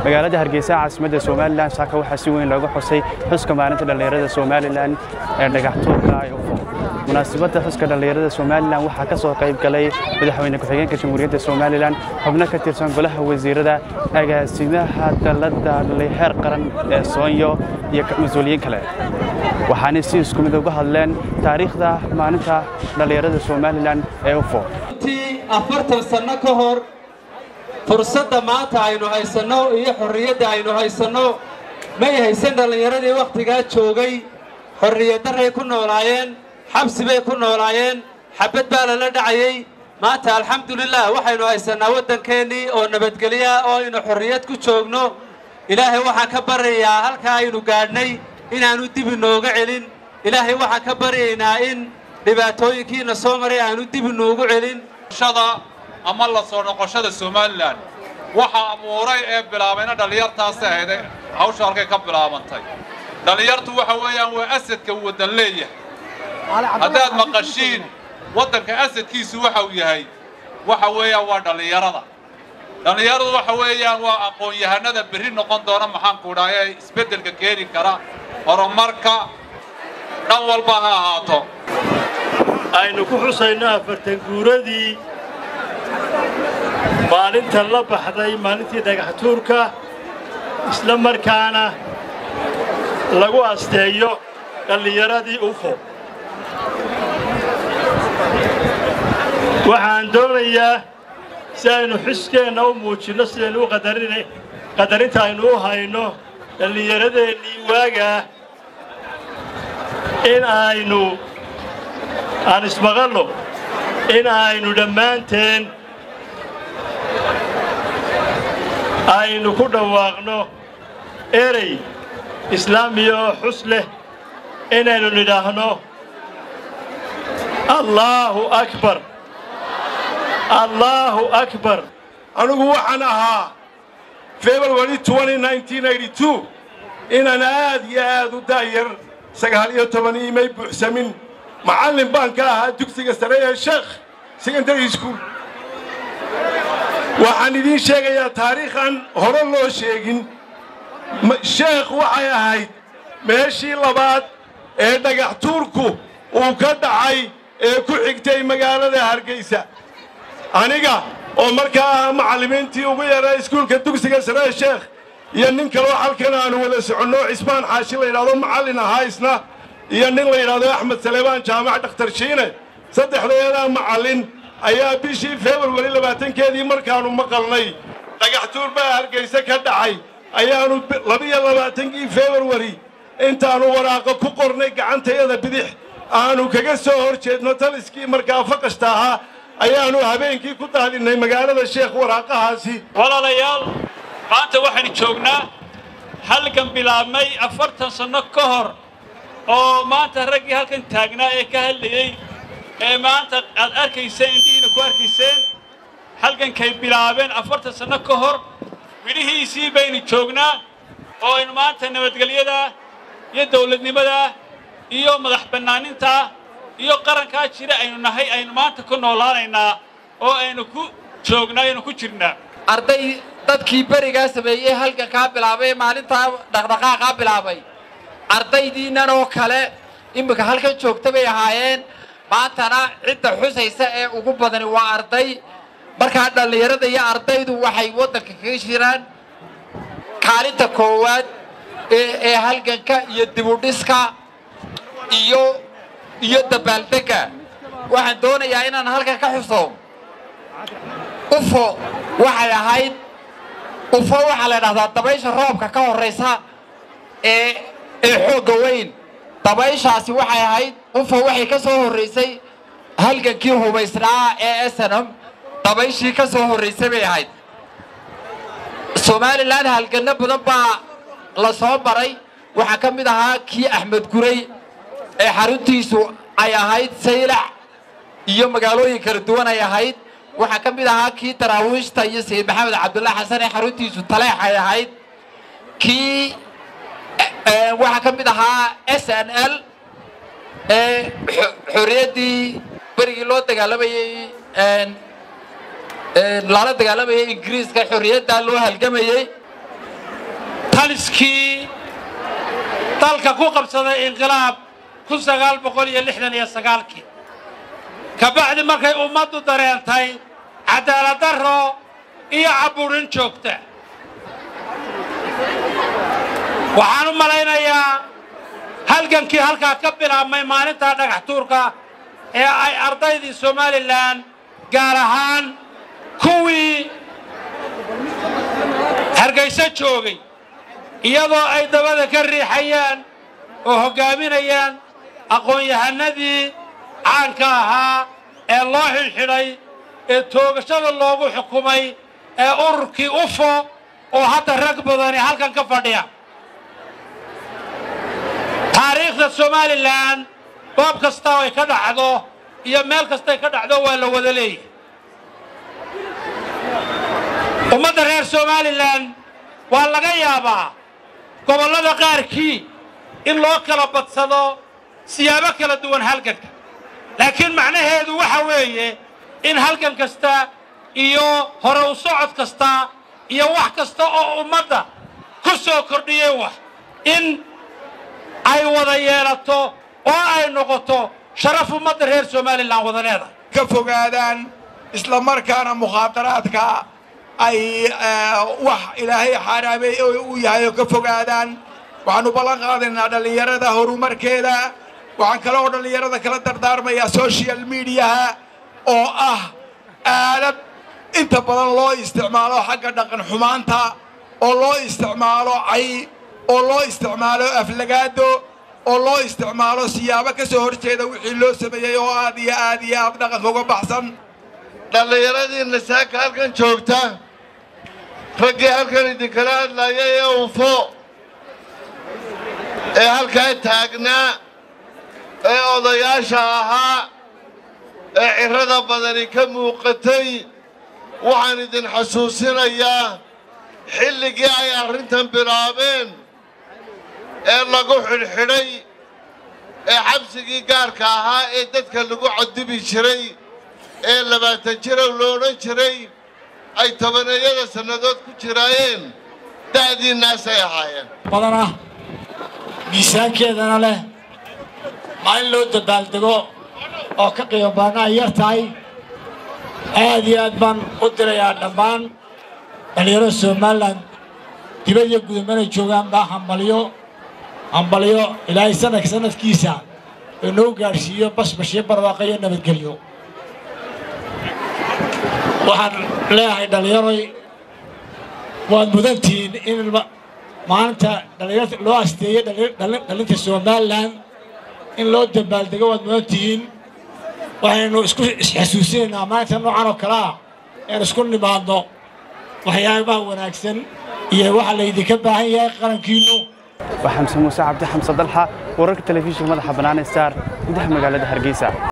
magaalada hargeysa caasimadda somalilan saaka waxaa si weyn looga xusay xuska maalinta dhallinyarada somalilan ee dhagaxtuurka ay ufo munaasabadda xuska dhallinyarada somalilan waxaa ka soo qayb galay madaxweyne ku-xigeenka jamhuuriyadda somalilan xubno ka tirsan golaha wasiirada agaasimaha dalladda xeer qaran ee soonyo iyo mas-uuliyiin kale waxaanay si isku mid uga hadleen taariikhda maalinta dhallinyarada somalilan ee ufo afartan sanno ka hor fursadda maanta aynu haysanno iyo xorriyadda aynu haysanno may haysan dhallinyaradii wakhtigaa joogay xorriyaddarray ku noolaayeen xabsi bay ku noolaayeen xabbad baa lala dhacayey maanta alxamdulilah waxaynu haysannaa waddankeennii oo nabadgelya oo aynu xorriyad ku joogno ilaahay waxaan ka baryayaa halkaa aynu gaadhnay inaannu dib inooga celin ilaahay waxaan ka baryaynaa in dhibaatooyinkiina soo maray aanu dib inoogu celin ama la soo noqoshada somalilan waxa abuuray ee bilaabayna dhallinyartaasi ahayday hawsha halkay ka bilaabantay dhallinyartu waxa weeyaan waa asadka waddan leeyahay haddaad maqashiin waddanka asadkiisu waxa uu yahay waxa weeyaan waa dhallinyarada dhallinyaradu waxa weeyaan waa aqoon-yahanada berri noqon doona maxaanku dhaha ee isbeddelka keeni kara horumarka dhan walba ha ahaato aynu ku xusayno afartan guuradii maalinta la baxday maalintii dhagaxtuurka isla markaana lagu asteeyo dhallinyaradii ufo waxaan doonayaa si aynu xuskeenna u muujinno sidaynu u qadarinta aynu u hayno dhallinyaradeennii waagaa in aynu aan ismaqalno in aynu dhammaanteen aynu ku dhawaaqno erey islaamiya oo xus leh inaynu nidhaahno allaahu akbar allaahu akbar anigu waxaan ahaa february inaan aad iyo aad u daayar sagaal iyo toban iimay buuxsamin macallin baan ka ahaa dugsiga sare ee sheekh secondary school waxaan idiin sheegayaa taariikhan hore loo sheegin sheekh waxay ahayd meeshii labaad ee dhagaxtuurku uu ka dhacay ee ku xigtay magaalada hargeysa aniga oo markaa ahaa macallimiintii ugu yaraa iskuulka dugsiga saree sheekh iyo nin kaloo halkan aanu wada soconno cismaan xaashi la yidhahdo macallin ahaa isna iyo nin la yidhahdo axmed saleebaan jaamac dhakhtar shiine saddexdeedaa macallin ayaa bishii februari labaatankeedii markaannu maqalnay dhagaxtuur baa hargayse ka dhacay ayaannu labiyo labaatankii februari intaannu waraaqo ku qornay gacantayada bidix aannu kaga soo hor jeedno taliskii markaa faqashta ahaa ayaannu habeenkii ku daadinnay magaalada sheekh waraaqahaasi walaalayaal maanta waxaynu joognaa halgan bilaabmay afartan sanno ka hor oo maanta raggii halkan taagnaa ee ka hadlayey ee maanta aad arkayseen indhihiina ku arkayseen halgankay bilaabeen afartan sanno ka hor midhihiisii baynu joognaa oo aynu maanta nabadgelyadaa iyo dawladnimadaa iyo madax bannaanintaa iyo qarankaa jira aynu nahay aynu maanta ku noolaanaynaa oo aynu ku joognaa aynu ku jirnaa arday dadkii berigaa sameeyey halgankaa bilaabay ee maalintaa dhaqdhaqaaqaa bilaabay ardaydiinnan oo kale iminka halkan joogta bay ahaayeen maantana cidda xusaysa ee ugu badani waa arday markaa dhallinyarada iyo ardaydu waxay waddanka kaga jiraan kaalinta koowaad ee halganka iyo dibudhiska iyo iyo dabaaldegga waxaan doonayaa inaan halkan ka xuso ufo waxay ahayd ufo waxaa la dhahdaa dabaysha roobka ka horraysa ee ee xoogga weyn dabayshaasi waxay ahayd ufo waxay ka soo horraysay halgankii hubaysnaa ee snm dabayshii ka soo horraysay bay ahayd somalilan halganno badan baa la soo maray waxaa ka mid ahaa kii axmed guray ee xaruntiisu ay ahayd saylac iyo magaalooyin kala duwan ay ahayd waxaa ka mid ahaa kii daraawiishta iyo sayid maxamed cabdullaahi xasan ee xaruntiisu taleex ay ahayd kii waxaa ka mid ahaa s n l ee xorriyaddii berigii loo dagaalamayey lala dagaalamayay ingiriiska xorriyaddaa loo halgamayey taliskii dalka ku qabsaday inqilaab kun sagaal boqol iyo lixdan iyo sagaalkii kabacdi markay ummaddu dareentay cadaalad darro iyo caburin joogta waxaan u malaynayaa halgankii halkaa ka bilaabmay maalintaa dhagax tuurka ee ay ardaydii somalilan gaar ahaan kuwii hargayso joogay iyadoo ay dabada ka riixayaan oo hoggaaminayaan aqoon-yahanadii caanka ahaa ee loo xidhxidhay ee toogashada loogu xukumay ee ururkii ufo oo hadda rag badani halkan ka fadhiya taariikhda somalilan goob kasta ay ka dhacdo iyo meel kastay ka dhacdo waa la wada leeyahy ummadda reer somalilan waa laga yaabaa gobollada qaarkii in loo kala badsado siyaabo kala duwan halganka laakiin macnaheedu waxa weeye in halgan kasta iyo hore u socod kasta iyo wax kasta oo ummadda ku soo kordhiyey wax in ay wada yeelato oo ay noqoto sharaf ummadda reer somalilan wada leedahay ka fogaadaan isla markaana mukhaadaraadka ay wax ilaahay xaaraamay uu yahay oo ka fogaadaan waxaannu ballan qaadaynaa dhallinyarada horumarkeeda waxaan kale oo dhallinyarada kala dardaarmayaa social mediaha oo ah aalad inta badan loo isticmaalo xagga dhaqan xumaanta oo loo isticmaalo cay oo loo isticmaalo aflagaado oo loo isticmaalo siyaabo ka soo horjeeda wixii loo sameeyey oo aad iyo aad iyo aad dhaqanka uga baxsan dhallinyaradiinna saaka halkan joogta raggii halkan idinkala hadlaaya ee unfo ee halkaa taagnaa ee odayaasha ahaa ee cirrada badani ka muuqatay waxaan idin xasuusinayaa xilligii ay arrintan bilaabeen ee lagu xidhxidhay ee xabsigii gaarka ahaa ee dadka lagu cadibi jiray ee labaatan jirow lo odhan jiray ay tobaneeyada sannadood ku jiraayeen da'diinnaasay ahaayeen badanah miisaankeedana leh maalin loo dabaaldego oo ka qiimo badanna ay yar tahay aad iyo aad baan u dirayaa dhammaan dhallinyarada somalilan dibad iyo gudamana joogaan baa hambalyo hambalyo ilaahay sanadka sanadkiisa inoo gaadhsiiyo basbashiyo barwaaqo iyo nabadgelyo waxaan leeyahay dhallinyaroy waad mudantihiin in maalinta dhallinyarta loo asteeyey dhallinta somalilan in loo dabaaldego waad mudantihiin waxaynu isku isxasuusinaynaa maalinta noocan oo kale ah een isku nimaadno waxyaabaha wanaagsan iyo waxa laydinka baahan yahay qarankiinnu waa xamse muuse cabdi xamse dalxa wararka telefishinka madaxa bannaan star gudaha magaalada hargeysa